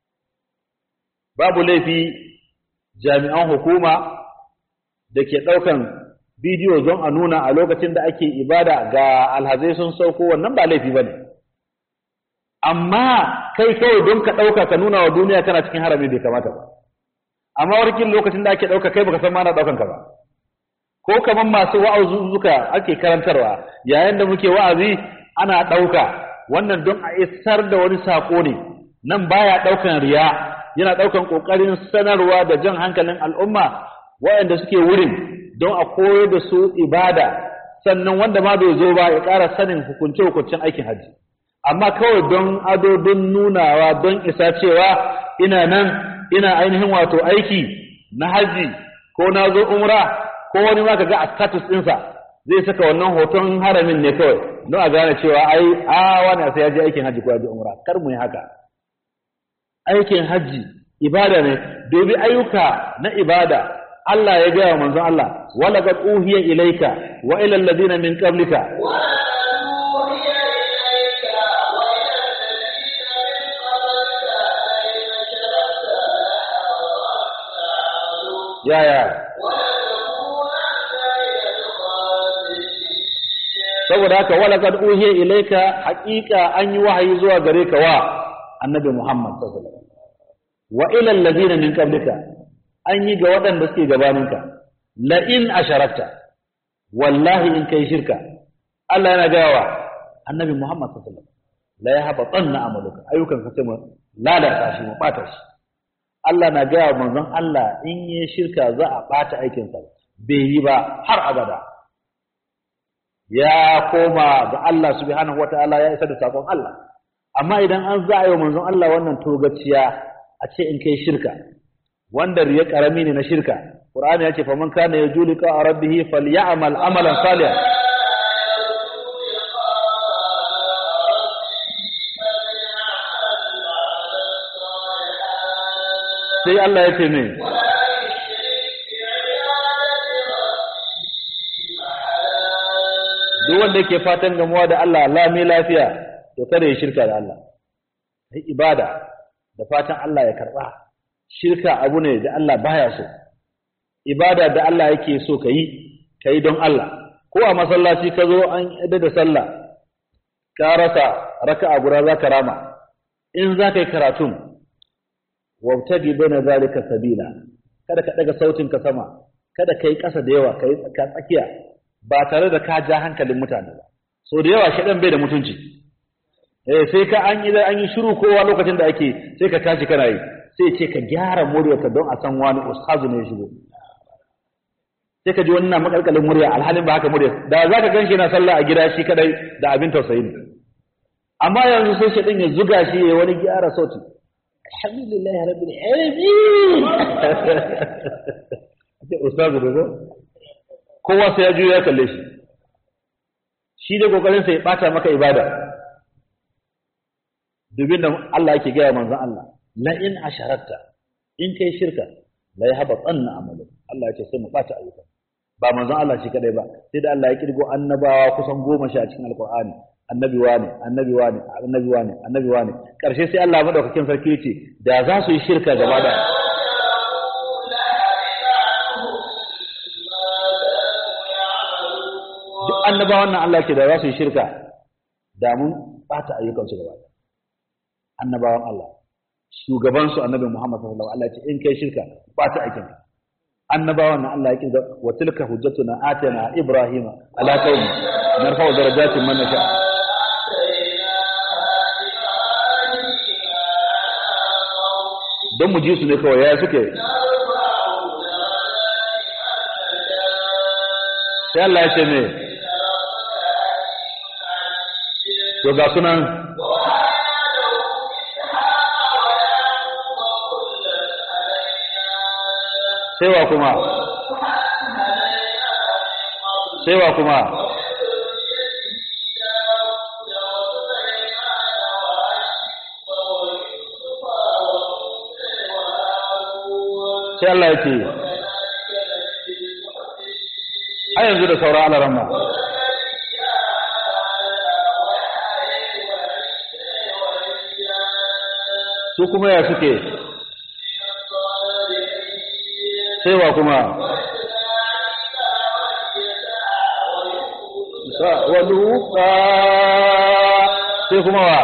babu laifi jami'an hukuma da ke ɗaukan bidiyo don a nuna a lokacin da ake ibada ga alhazai sun sauko wannan ba laifi ba ne amma kai kawai don ka ɗauka ka nuna wa duniya kana cikin harami bai kamata ba amma warkin lokacin da ake ɗauka kai baka san ma na ɗaukan ka ba ko kamar masu wa'azuzuka ake karantarwa yayin da muke wa'azi ana ɗauka wannan don a isar da wani saƙo ne nan baya ɗaukan riya yana ɗaukan ƙoƙarin sanarwa da jan hankalin al'umma waɗanda suke wurin don a koyar da su ibada sannan wanda ma bai zo ba ya ƙara sanin hukunce-hukuncen aikin hajji amma kawai don ado don nunawa don isa cewa ina nan ina ainihin wato aiki na haji ko na zo umra ko wani ma ga a status ɗinsa zai saka wannan hoton haramin ne kawai don a gane cewa ai a wani sai ya je aikin haji ko ya je umra kar mu yi haka aikin haji ibada ne dobi ayyuka na ibada Allah ya gaya wa manzon Allah wala qad uhiya ilayka wa ila alladhina min qablika ya ya saboda haka wala qad uhiya ilayka haqiqa an yi wahayi zuwa gare ka wa annabi Muhammad sallallahu alaihi wasallam wa ila alladhina min qablika an yi ga waɗanda suke gabaninka la in asharakta wallahi in kai shirka Allah yana gaya wa annabi Muhammad sallallahu alaihi wasallam la yahbatanna amaluka ayyukan ka sai mu lalata shi mu bata shi Allah na gaya wa manzon Allah in yi shirka za a bata aikin sa bai yi ba har abada ya koma ga Allah subhanahu wataala ya isa da sakon Allah amma idan an za a yi wa manzon Allah wannan togaciya a ce in kai shirka wanda riya karami ne na shirka Qur'ani ya ce fa man kana yajulu ka rabbih falyamal amalan salihan sai Allah ya ce me duk wanda yake fatan gamuwa da Allah lami lafiya to kada ya shirka da Allah sai ibada da fatan Allah ya karba shirka abu ne da Allah baya so ibada da Allah yake so ka yi ka yi don Allah ko a masallaci ka zo an yadda da sallah ka rasa raka'a guda za ka rama in za ka yi karatun wabtagi bana zalika sabila kada ka daga sautin ka sama kada ka yi ƙasa da yawa ka yi tsakiya ba tare da ka ja hankalin mutane ba so da yawa shaɗan bai da mutunci eh sai ka an yi an yi shiru kowa lokacin da ake sai ka tashi kana yi sai ce ka gyara muryarka don a san wani ustazu ne ya shigo sai ka ji wani na makalkalin murya alhalin ba haka murya da za ka ganshi yana sallah a gida shi kadai da abin tausayi ne amma yanzu sai shi ya zuga shi ya wani gyara sauti alhamdulillah rabbil alamin sai ustazu da zo kowa sai ya juya ya kalle shi shi da kokarin sa ya bata maka ibada dubin da Allah yake gaya manzon Allah la in asharakta in kai shirka la yahbatanna amalu Allah ya ce sai mu bata ayyuka ba manzon Allah shi kadai ba sai da Allah ya kirgo annabawa kusan goma sha cikin alqur'ani annabi wane annabi wane annabi wane annabi wane karshe sai Allah madaukakin sarki yace da za su yi shirka gaba da duk annabawan nan Allah ke da za su yi shirka da mun bata ayyukansu gaba da annabawan Allah shugaban su annabi Muhammad sallallahu alaihi wasallam Allah ya ce in kai shirka ba ta aikin ka annabawan nan Allah ya kinga wa tilka hujjatuna atana ibrahima ala qaumi narfa'u darajatin man nasha don mu ji su ne kawai ya suke sai Allah ya ce me to ga sunan sai wa kuma sai wa kuma sai Allah ya ce a yanzu da sauran alaramma su kuma ya suke sai wa kuma waluka sai kuma wa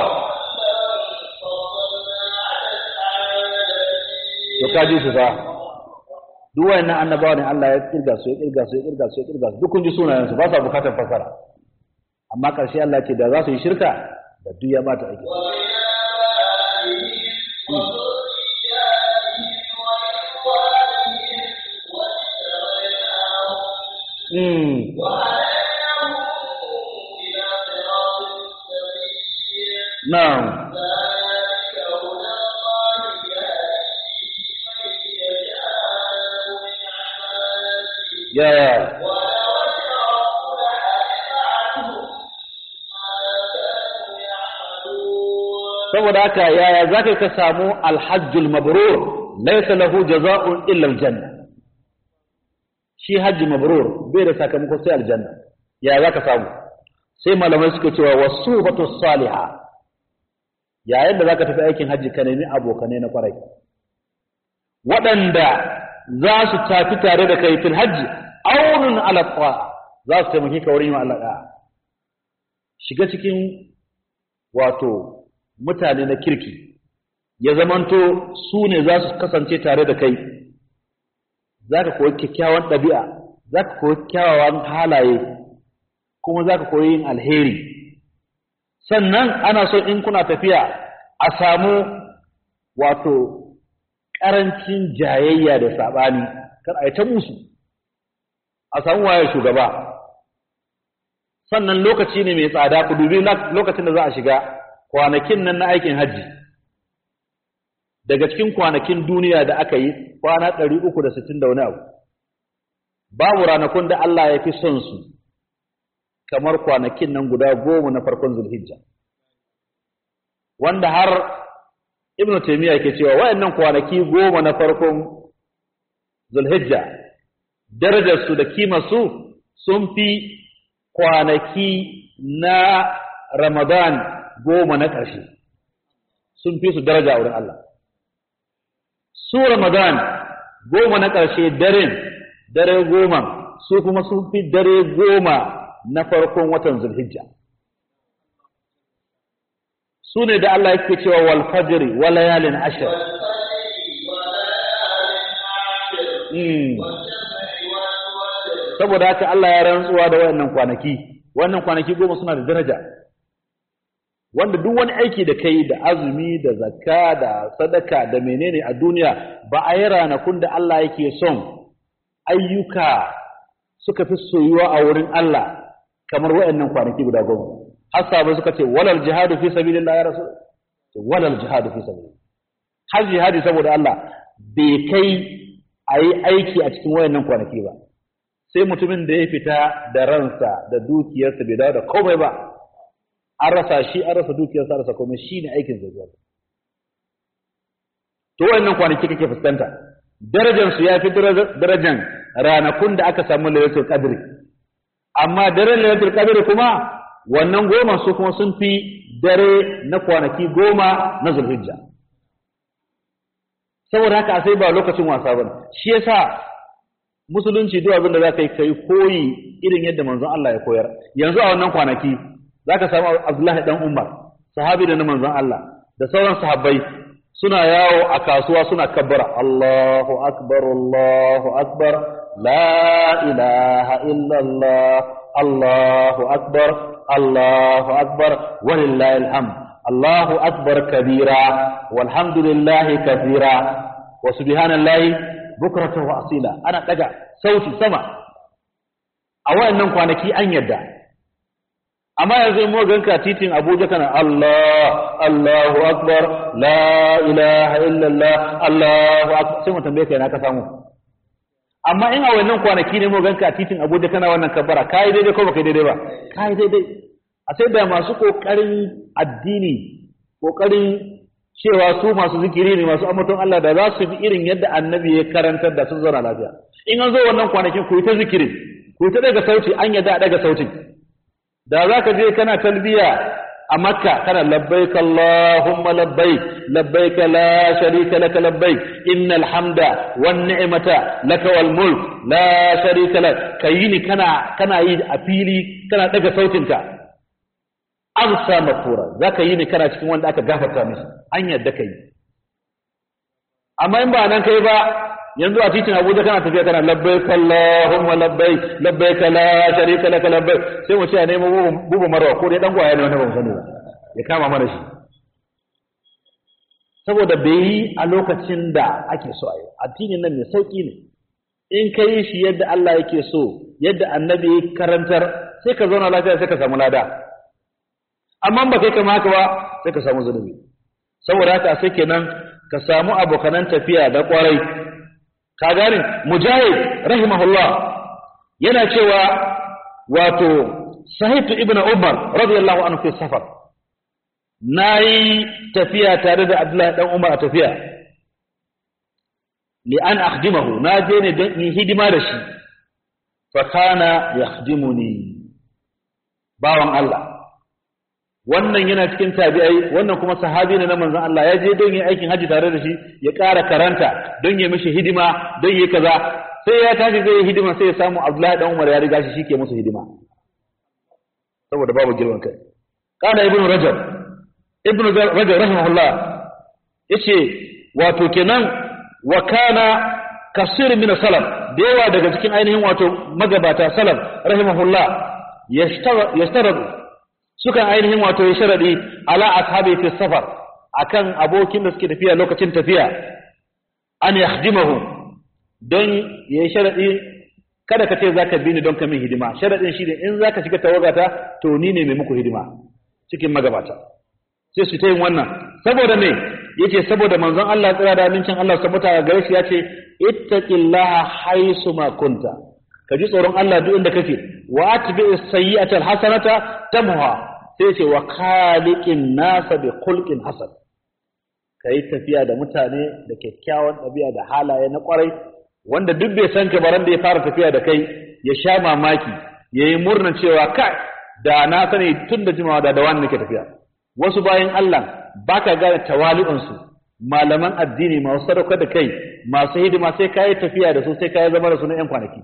to kaji su fa duk wayannan annabawa ne Allah ya kirga su ya kirga su ya kirga su ya kirga su duk kun ji sunayen su ba sa bukatar fasara amma karshe Allah ce da za su yi shirka da duk ya bata aiki na'am ya saboda haka yaya zaka ka samu alhajjul mabrur laysa lahu jaza'un illa aljanna shi hajji mabrur bai da sakamako sai aljanna yaya zaka samu sai malamai suka cewa wasubatu salihah yayin da zaka tafi aikin hajji ka nemi abokanai na kwarai waɗanda za su tafi tare da kai fil hajji aunun ala za su taimake ka wurin yin Allah shiga cikin wato mutane na kirki ya zamanto su ne za su kasance tare da kai za ka koyi kyakkyawan ɗabi'a za ka koyi kyawawan halaye kuma za ka koyi yin alheri sannan ana so in kuna tafiya a samu wato ƙarancin jayayya da saɓani kar a yi ta musu a samu waye shugaba sannan lokaci ne mai tsada ku dubi lokacin da za a shiga kwanakin nan na aikin hajji daga cikin kwanakin duniya da aka yi kwana ɗari uku da sittin da wani abu babu ranakun da Allah ya fi son su kamar kwanakin nan guda goma na farkon zulhijja wanda har ibnu taymiya ke cewa wayannan kwanaki goma na farkon zulhijja darajar su da kimar su sun fi kwanaki na ramadan goma na ƙarshe sun fi su daraja a wurin Allah su ramadan goma na ƙarshe daren dare goma su kuma sun fi dare goma na farkon watan zulhijja su ne da Allah yake cewa wal fajri wa layalin ashr saboda haka Allah ya rantsuwa da wayannan kwanaki wannan kwanaki goma suna da daraja wanda duk wani aiki da kai da azumi da zakka da sadaka da menene a duniya ba a yi ranakun da Allah yake son ayyuka suka fi soyuwa a wurin Allah kamar wayannan kwanaki guda goma har sahabbai suka ce walal jihadu fi sabilillah ya rasul walal jihadu fi sabilillah har jihadi saboda Allah bai kai a yi aiki a cikin wayannan kwanaki ba sai mutumin da ya fita da ransa da dukiyarsa bai dawo da komai ba an rasa shi an rasa dukiyarsa an rasa komai shi ne aikin zai zuwa to wayannan kwanaki kake fuskanta darajar su ya fi darajar ranakun da aka samu lailatul qadri amma daren lailatul qadri kuma wannan goma su kuma sun fi dare na kwanaki goma na zulhijja saboda haka sai ba lokacin wasa bane shi yasa musulunci duk abin da za ka yi kai koyi irin yadda manzon Allah ya koyar yanzu a wannan kwanaki za ka samu Abdullahi dan Umar sahabi da na manzon Allah da sauran sahabbai suna yawo a kasuwa suna kabbara Allahu akbar Allahu akbar la ilaha illallah Allahu akbar Allahu akbar walillahi alhamd Allahu akbar kabira walhamdulillahi kathira wa subhanallahi bukratan wa asila ana daga sauti sama a wayannan kwanaki an yadda amma yanzu mu ganka titin Abuja kana Allah Allahu akbar la ilaha illallah Allahu akbar sai mu tambaye kai na ka samu amma in a wayannan kwanaki ne mu ganka titin Abuja kana wannan kabbara kai daidai ko baka daidai ba kai daidai a sai da masu kokarin addini kokarin cewa su masu zikiri ne masu ambaton Allah da za su bi irin yadda annabi ya karantar da sun zauna lafiya in an zo wannan kwanakin ku yi ta zikiri ku yi ta daga sauti an yadda a daga sautin da za ka je kana talbiya a makka kana labbaik allahumma labbaik labbaik la sharika laka labbaik innal hamda wan ni'mata laka wal mulk la sharika lak kayi ni kana kana yi a fili kana daga sautinka amsa mafura za ka yi ne kana cikin wanda aka gafarta mishi an yadda ka yi amma in ba nan kai ba yanzu a titin abuja kana tafiya kana labbai kallahumma labbai labbai kala sharika laka labbai sai mu ce a nemo bubu marwa ko dai dan gwaya ne wanda ba mu sani ba ya kama mana shi saboda bai yi a lokacin da ake so a yi addinin nan mai sauki ne in ka yi shi yadda Allah yake so yadda annabi ya karantar sai ka zauna lafiya sai ka samu lada amma ba kai kama haka ba sai ka samu zunubi saboda haka sai kenan ka samu abokanan tafiya da kwarai ka gane mujahid rahimahullah yana cewa wato sahitu ibnu umar radiyallahu anhu fi safar nayi tafiya tare da abdullahi dan umar a tafiya li an akhdimahu na je ne don in hidima da shi fa kana yakhdimuni bawan Allah wannan yana cikin tabi'ai wannan kuma sahabi ne na manzon Allah ya je don yin aikin haji tare da shi ya ƙara karanta don ya mishi hidima don yi kaza sai ya tashi zai yi hidima sai ya samu Abdullahi dan Umar ya riga shi shike musu hidima saboda babu girman kai kana ibn rajab ibn rajab rahimahullah yace wato kenan wa kana kasir min salaf da yawa daga cikin ainihin wato magabata salaf rahimahullah yashtaradu sukan ainihin wato ya sharadi ala ashabi fi safar akan abokin da suke tafiya lokacin tafiya an yakhdimahu don ya yi sharadi kada ka ce zaka bi ni don ka min hidima sharadin shi ne in zaka shiga tawagata to ni ne mai muku hidima cikin magabata sai su ta yin wannan saboda me yace saboda manzon Allah tsira da amincin Allah sabuta gare shi yace ittaqillaha haisu ma kunta ka ji tsoron Allah duk inda kake wa atbi'is sayyi'atal hasanata tamha sai ce wa khaliqin nasa bi khulqin hasan kai tafiya da mutane da kyakkyawan ɗabi'a da halaye na kwarai wanda duk bai san ka baran da ya fara tafiya da kai ya sha mamaki yayi murna cewa kai da na sani tun da jimawa da da wani nake tafiya wasu bayan Allah baka gane tawali'unsu malaman addini masu sadaukar da kai masu hidima sai kayi tafiya da su sai kayi zama da su na 'yan kwanaki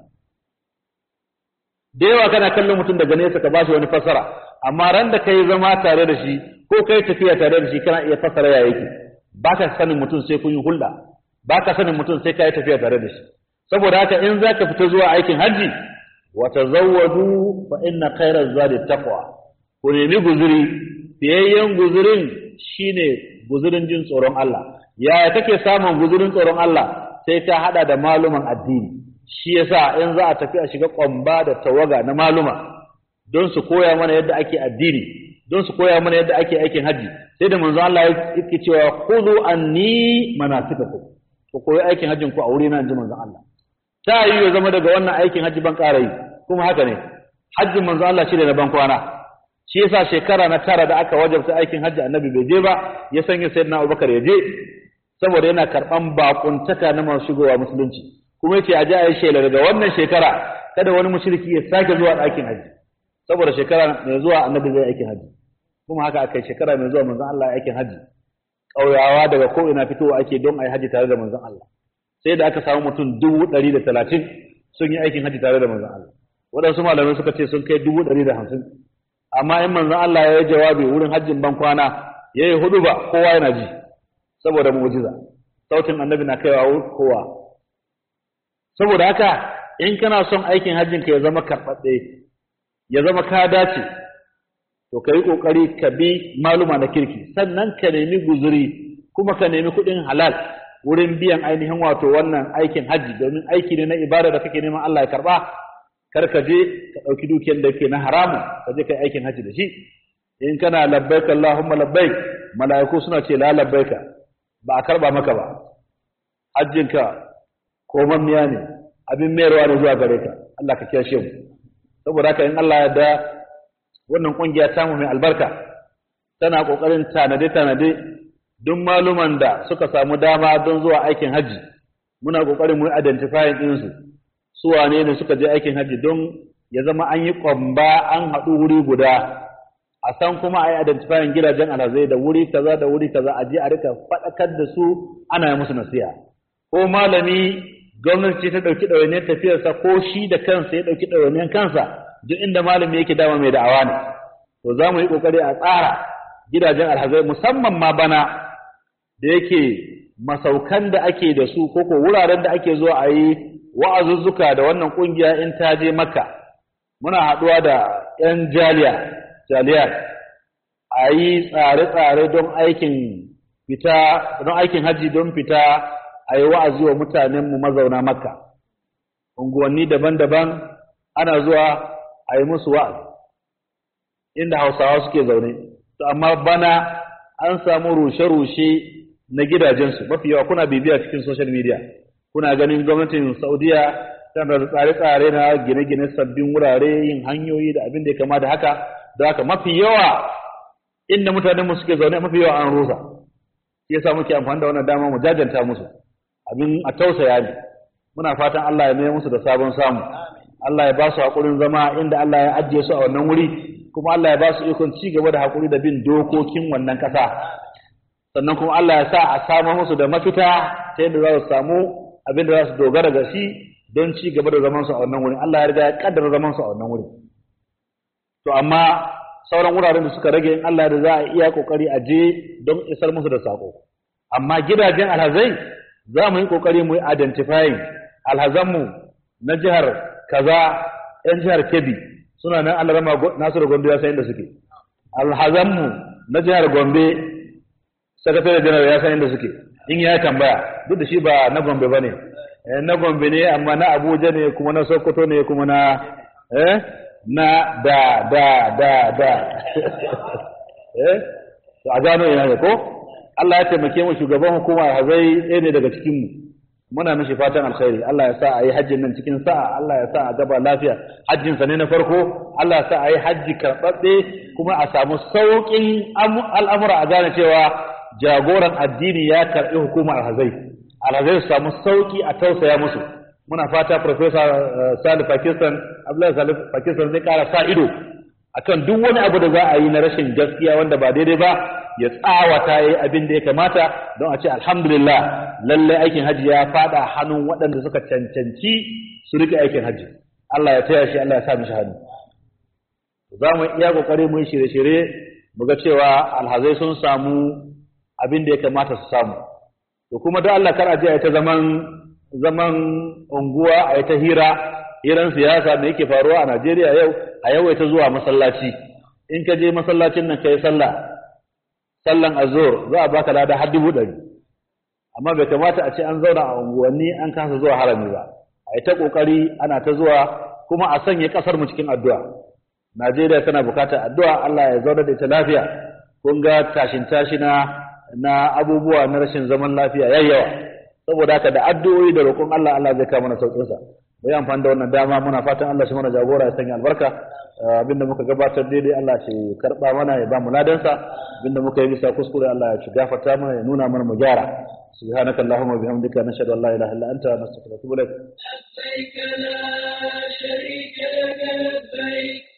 da yawa kana kallon mutum daga nesa ka bashi wani fasara amma ran da kai zama tare da shi ko kai tafiya tare da shi kana iya fasara ya yake baka sanin mutum sai kun yi hulɗa baka sanin mutum sai kai tafiya tare da shi saboda haka in zaka fita zuwa aikin haji wa tazawwadu fa inna khayra zadi taqwa ku nemi guzuri fiyayyen guzurin shine guzurin jin tsoron Allah yaya kake samun guzurin tsoron Allah sai ka hada da maluman addini shi yasa in za a tafi a shiga kwamba da tawaga na maluma don su koya mana yadda ake addini don su koya mana yadda ake aikin haji sai da manzo Allah yake cewa khudhu anni manasikakum ku koyi aikin hajjin ku a wuri na inji manzo Allah ta yi ya zama daga wannan aikin haji ban ƙara yi kuma haka ne hajjin manzo Allah shi da na ban kwana shi yasa shekara na tara da aka wajabta aikin hajji annabi bai je ba ya sanya sayyidina Abubakar ya je saboda yana karban bakuntaka na masu shigowa musulunci kuma yace a ji a yi shela daga wannan shekara kada wani mushriki ya sake zuwa ɗakin haji saboda shekara mai zuwa annabi zai aikin haji kuma haka aka yi shekara mai zuwa manzon Allah ya aikin haji ƙauyawa daga ko ina fitowa ake don a yi haji tare da manzon Allah sai da aka samu mutum dubu ɗari da talatin sun yi aikin haji tare da manzon Allah waɗansu malamai suka ce sun kai dubu ɗari da hamsin amma in manzon Allah ya yi jawabi wurin hajjin ban kwana ya yi hudu ba kowa yana ji saboda mu'jiza sautin annabi na kaiwa kowa saboda haka in kana son aikin hajjin ka ya zama karɓaɗɗe ya zama ka dace to ka yi ƙoƙari ka bi maluma na kirki sannan ka nemi guzuri kuma ka nemi kuɗin halal wurin biyan ainihin wato wannan aikin hajji domin aiki ne na ibada da kake neman Allah ya karɓa kar ka je ka ɗauki dukiyar da ke na haramun ka je ka yi aikin hajji da shi in kana labbaik Allahumma labbaik mala'iku suna ce la labbaika ba a karba maka ba hajjinka komammiya ne abin mayarwa ne zuwa gare ka Allah ka kiyashe mu saboda haka in Allah ya da wannan kungiya ta mu mai albarka tana kokarin tanade tanade duk maluman da suka samu dama don zuwa aikin hajji muna kokarin mu identifying din su su wane ne suka je aikin hajji don ya zama an yi kwamba an haɗu wuri guda a san kuma a yi identifying gidajen alhazai da wuri kaza da wuri kaza a je a rika faɗakar da su ana yi musu nasiha ko malami gwamnati ce ta ɗauki ɗawainiyar tafiyarsa ko shi da kansa ya ɗauki ɗawainiyar kansa duk inda malami yake dama mai da'awa ne to za mu yi ƙoƙari a tsara gidajen alhazai musamman ma bana da yake masaukan da ake da su ko ko wuraren da ake zuwa a yi wa'azuzzuka da wannan ƙungiya in ta je makka muna haɗuwa da 'yan jaliya jaliyar a yi tsare-tsare don aikin fita don aikin hajji don fita a yi wa'azi wa mutanenmu mazauna makka unguwanni daban-daban ana zuwa a yi musu wa'azi inda hausawa suke zaune to amma bana an samu rushe-rushe na gidajensu mafi yawa kuna bibiya cikin social media kuna ganin gwamnatin saudiya tana da tsare-tsare na gine-gine sabbin wurare yin hanyoyi da abin da ya kama da haka da haka mafi yawa inda mutanen mu suke zaune mafi yawa an rusa shi yasa muke amfani da wannan dama mu jajanta musu abin a tausaya ne muna fatan Allah ya mai musu da sabon samu Allah ya ba su hakurin zama inda Allah ya ajiye su a wannan wuri kuma Allah ya ba su ikon ci gaba da hakuri da bin dokokin wannan ƙasa sannan kuma Allah ya sa a samu musu da mafita ta yadda za su samu abin da za su dogara ga shi don ci gaba da zaman su a wannan wuri Allah ya riga ya kaddara zaman su a wannan wuri to amma sauran wuraren da suka rage in Allah da za a iya kokari a je don isar musu da sako amma gidajen alhazai za mu yi kokari mu yi identifying alhazanmu na jihar kaza yan jihar Kebbi suna nan Allah rama Nasiru Gombe ya san inda suke alhazanmu na jihar Gombe sakatare janar ya san inda suke in ya tambaya duk da shi ba na Gombe bane na Gombe ne amma na Abuja ne kuma na Sokoto ne kuma na eh na da da da da eh a gano yana ne ko Allah ya taimake mu shugaban hukuma hazai ɗaya ne daga cikin mu muna mishi fatan alkhairi Allah ya sa a yi hajjin nan cikin sa'a Allah ya sa a gaba lafiya hajjin sa ne na farko Allah ya sa a yi hajji karɓaɓɓe kuma a samu sauƙin al'amura a gane cewa jagoran addini ya karɓi hukumar alhazai alhazai su samu sauƙi a tausaya musu muna fata Professor Salih Pakistan Abdullahi Salih Pakistan zai ƙara sa ido akan duk wani abu da za a yi na rashin gaskiya wanda ba daidai ba ya tsawata yi abin da ya kamata don a ce alhamdulillah lallai aikin hajji ya fada hannun waɗanda suka cancanci su rike aikin hajji Allah ya taya shi Allah ya sa mishi hannu za mu iya kokari mu yi shirye-shirye mu ga cewa alhazai sun samu abin da ya kamata su samu to kuma don Allah kar a je a ta zaman zaman unguwa a ta hira hiran siyasa da yake faruwa a Najeriya yau a yawaita zuwa masallaci in ka je masallacin nan kai sallah sallan azur za a baka lada har dubu ɗari amma bai kamata a ce an zauna a unguwanni an kasa zuwa harami ba a yi ta ƙoƙari ana ta zuwa kuma a sanya ƙasar mu cikin addu'a Najeriya tana bukatar addu'a Allah ya zauna da ita lafiya kun ga tashin tashina na abubuwa na rashin zaman lafiya yayyawa saboda haka da addu'o'i da roƙon Allah Allah zai kawo mana sauƙin sa bai amfani da wannan dama muna fatan Allah shi mana jagora ya sanya albarka abinda muka gabatar daidai Allah shi karba mana ya ba mu ladansa abinda muka yi bisa kuskure Allah ya ci gafarta mana ya nuna mana mu gyara سبحانك اللهم وبحمدك نشهد ان لا اله الا انت نستغفرك ونتوب اليك لبيك لا شريك لك لبيك